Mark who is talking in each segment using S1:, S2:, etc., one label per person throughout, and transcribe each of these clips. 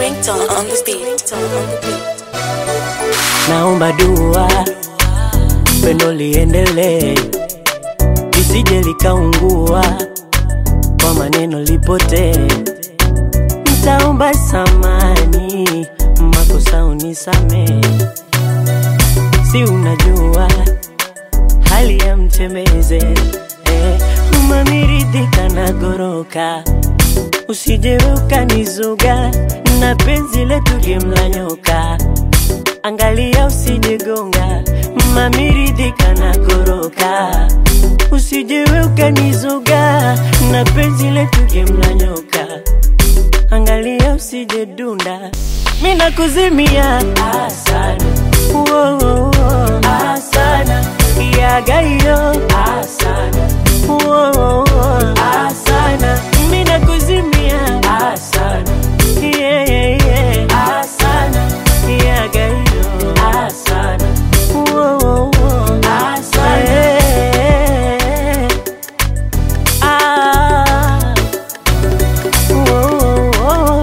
S1: ringtone on the beat.
S2: naomba dua pendo liendelee lisije likaungua kwa maneno lipotee ntaomba samani makosa unisamee si unajua hali ya mtembeze eh, umamiridhika na goroka usije ukanizuga na penzi letu gemla nyoka angalia usijegonga mamiridhika na goroka usijewe ukanizuga na penzi letu gemla nyoka angalia usije dunda mi nakuzimia asana Woah, asana yagaiyo asana Woah, asana mi nakuzimia asana yeah, yeah, yeah. asana yagaiyo asana Woah, asana yeah. ah. Woah,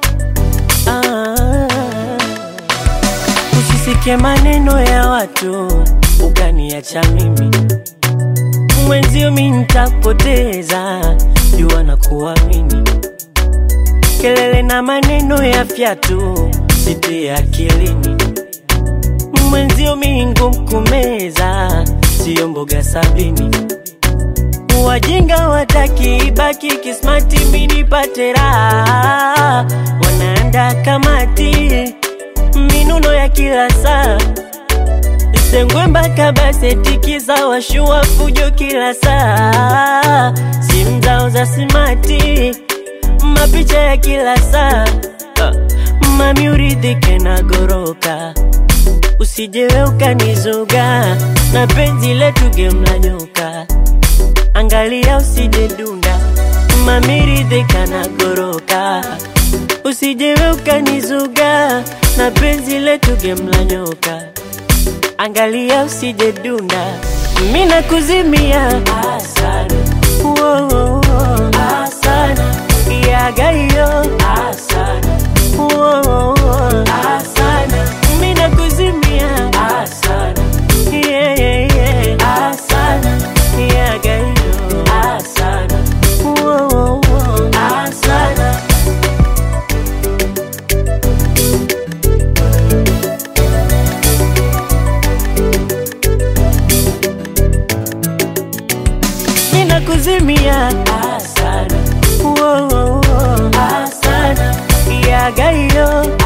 S2: ah. Usisikie maneno ya watu ukaniacha mimi mwenzio, mi nitapoteza jua na kuamini. Kelele na maneno ya fyatu sitie akilini, mwenzio mi ngumu kumeza, siyo mboga sabini. Wajinga wataki ibaki kismati, mi nipate raha, wanaanda kamati minuno ya kila saa sengwe mpaka basetikiza washua fujo kila saa simu zao za simati mapicha ya kila saa Ah, mami uridhike na goroka usijewe ukanizuga na penzi letu gemla nyoka angalia usije dunda mami ridhika na goroka usijewe ukanizuga na penzi letu gemla nyoka angalia usije dunda mi nakuzimia asana Woah, asana yagaiyo asana Woah, asana mi nakuzimia asana yeah, yeah, yeah. asana yagaiyo asana Woah, asana ninakuzimia asana Woah, asana yagaiyo